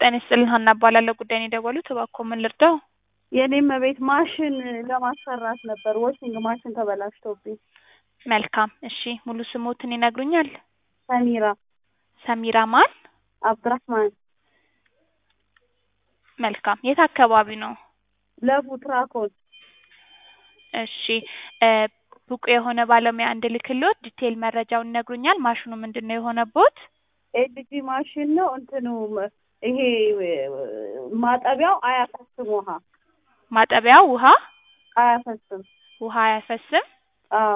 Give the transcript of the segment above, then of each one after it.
ጤና ይስጥልኝ ሀና እባላለሁ። ጉዳይን የደወሉት እባክዎ ምን ልርዳው? የኔም ቤት ማሽን ለማሰራት ነበር። ዋሽንግ ማሽን ተበላሽቶብኝ። መልካም እሺ፣ ሙሉ ስሞትን ይነግሩኛል? ሰሚራ ሰሚራ ማን? አብድራህማን መልካም የት አካባቢ ነው? ለቡ ትራኮን እሺ እ ብቁ የሆነ ባለሙያ እንድልክልዎት ዲቴይል መረጃውን ይነግሩኛል? ማሽኑ ምንድን ነው የሆነቦት? ኤልጂ ማሽን ነው። እንትኑ ይሄ ማጠቢያው አያፈስም ውሃ ማጠቢያው ውሃ አያፈስም። ውሃ አያፈስም። አዎ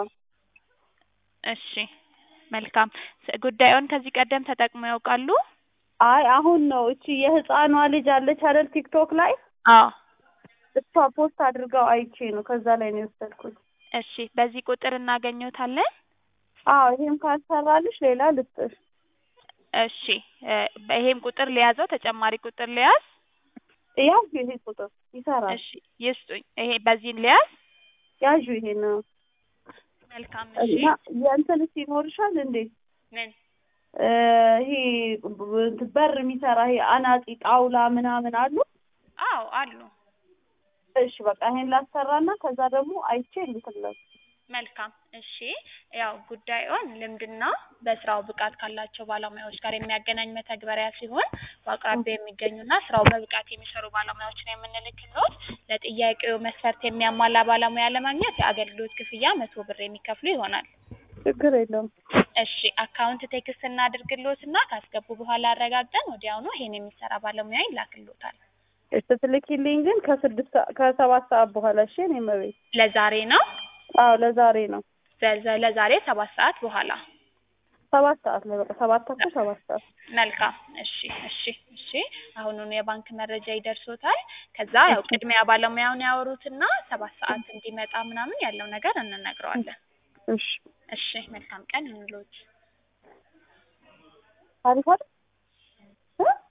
እሺ መልካም ስ- ጉዳዩን ከዚህ ቀደም ተጠቅመው ያውቃሉ? አይ አሁን ነው እቺ የህፃኗ ልጅ አለች አይደል ቲክቶክ ላይ አዎ እሷ ፖስት አድርገው አይቼ ነው ከዛ ላይ ነው የወሰድኩት። እሺ በዚህ ቁጥር እናገኘዎታለን? አዎ ይሄም ካልሰራልሽ ሌላ ልስጥሽ። እሺ እ ይሄም ቁጥር ሊያዘው ተጨማሪ ቁጥር ሊያዝ? ያው ይሄ ቁጥር ይሰራል። እሺ ይስጡኝ። ይሄ በዚህን ሊያዝ? ያዡ ይሄ ነው መልካም እሺ እና የእንትንስ ይኖርሻል እንዴ? ምን እ ይሄ ብ- በር የሚሰራ ይሄ አናጺ ጣውላ ምናምን አሉ? አዎ አሉ። እሺ በቃ ይሄን ላሰራና ከዛ ደግሞ አይቼ ልትለስ መልካም እሺ ያው ጉዳዩን ልምድና በስራው ብቃት ካላቸው ባለሙያዎች ጋር የሚያገናኝ መተግበሪያ ሲሆን በአቅራቢያ የሚገኙና ስራው በብቃት የሚሰሩ ባለሙያዎች ነው የምንልክልዎት። ለጥያቄው መስፈርት የሚያሟላ ባለሙያ ለማግኘት የአገልግሎት ክፍያ መቶ ብር የሚከፍሉ ይሆናል። ችግር የለውም። እሺ አካውንት ቴክስት እናድርግልዎትና ካስገቡ በኋላ አረጋግጠን ወዲያውኑ ይሄን የሚሰራ ባለሙያ ይላክልዎታል። ስትልኪልኝ ግን ከስድስት ሰ- ከሰባት ሰዓት በኋላ እሺ። እኔ መቤት ለዛሬ ነው አዎ ለዛሬ ነው ዘ- ለዛሬ ሰባት ሰዓት በኋላ ሰባት ሰዓት ላይ በቃ ሰባት ተኩል ሰባት ሰዓት መልካም እሺ እሺ እሺ አሁኑኑ የባንክ መረጃ ይደርሶታል። ከዛ ያው ቅድሚያ ባለሙያውን ያወሩትና ሰባት ሰዓት እንዲመጣ ምናምን ያለው ነገር እንነግረዋለን። እሺ እሺ መልካም ቀን እንሎት። አሪፍ አይደል?